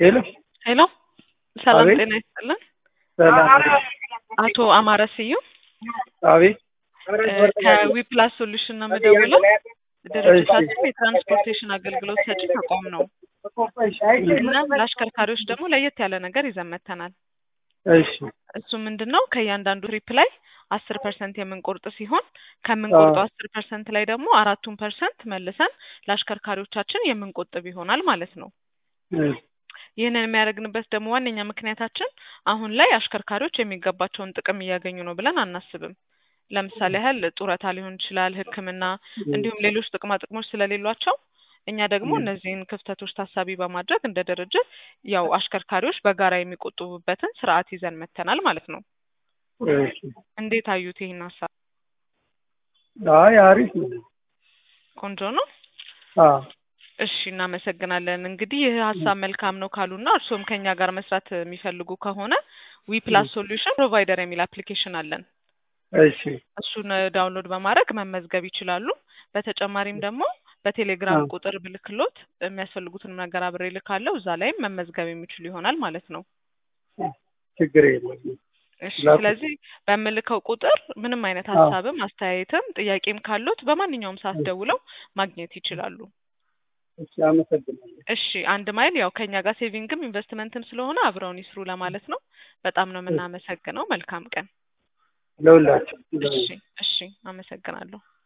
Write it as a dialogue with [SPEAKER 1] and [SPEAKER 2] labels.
[SPEAKER 1] ሄሎ
[SPEAKER 2] ሄሎ ሰላም
[SPEAKER 1] አቤት።
[SPEAKER 2] ጤና ይስጥልን።
[SPEAKER 1] ሰላም
[SPEAKER 2] አቶ አማረ ስዩም
[SPEAKER 1] አቤት
[SPEAKER 2] እ ከዊፕላስ ሶሉሽን ነው የምደውለው። ድርጅታችን የትራንስፖርቴሽን አገልግሎት ሰጪ ተቋም ነው። እናም ለአሽከርካሪዎች ደግሞ ለየት ያለ ነገር ይዘን መጥተናል።
[SPEAKER 1] እሺ
[SPEAKER 2] እሱ ምንድን ነው ከእያንዳንዱ ትሪፕ ላይ አስር ፐርሰንት የምንቆርጥ ሲሆን ከምንቆርጠው አስር ፐርሰንት ላይ ደግሞ አራቱን ፐርሰንት መልሰን ለአሽከርካሪዎቻችን የምንቆጥብ ይሆናል ማለት ነው።
[SPEAKER 1] እሺ
[SPEAKER 2] ይህንን የሚያደርግንበት ደግሞ ዋነኛ ምክንያታችን አሁን ላይ አሽከርካሪዎች የሚገባቸውን ጥቅም እያገኙ ነው ብለን አናስብም። ለምሳሌ ያህል ጡረታ ሊሆን ይችላል፣ ሕክምና እንዲሁም ሌሎች ጥቅማ ጥቅሞች ስለሌሏቸው እኛ ደግሞ እነዚህን ክፍተቶች ታሳቢ በማድረግ እንደ ድርጅት ያው አሽከርካሪዎች በጋራ የሚቆጥቡበትን ስርዓት ይዘን መጥተናል ማለት ነው።
[SPEAKER 1] እሺ
[SPEAKER 2] እንዴት አዩት ይህን ሀሳብ?
[SPEAKER 1] አይ አሪፍ ነው።
[SPEAKER 2] ቆንጆ ነው።
[SPEAKER 1] አዎ
[SPEAKER 2] እሺ እናመሰግናለን። እንግዲህ ይህ ሀሳብ መልካም ነው ካሉና እርስዎም ከኛ ጋር መስራት የሚፈልጉ ከሆነ ዊ ፕላስ ሶሉሽን ፕሮቫይደር የሚል አፕሊኬሽን አለን።
[SPEAKER 1] እሺ
[SPEAKER 2] እሱን ዳውንሎድ በማድረግ መመዝገብ ይችላሉ። በተጨማሪም ደግሞ በቴሌግራም
[SPEAKER 1] አዎ።
[SPEAKER 2] ቁጥር ብልክሎት የሚያስፈልጉትን ነገር አብሬ ልካለሁ። እዛ ላይም መመዝገብ የሚችሉ ይሆናል ማለት ነው።
[SPEAKER 1] ችግር የለም።
[SPEAKER 2] እሺ
[SPEAKER 1] ላኩ።
[SPEAKER 2] ስለዚህ በምልከው ቁጥር ምንም አይነት
[SPEAKER 1] አዎ።
[SPEAKER 2] ሀሳብም አስተያየትም ጥያቄም ካሉት በማንኛውም ሰዓት ደውለው ማግኘት ይችላሉ።
[SPEAKER 1] እሺ አመሰግናለሁ።
[SPEAKER 2] እሺ አንድ ማይል ያው ከኛ ጋር ሴቪንግም ኢንቨስትመንትም ስለሆነ አብረውን ይስሩ ለማለት ነው። በጣም ነው የምናመሰግነው። መልካም ቀን።
[SPEAKER 1] ለሁላችሁ
[SPEAKER 2] እሺ እሺ አመሰግናለሁ።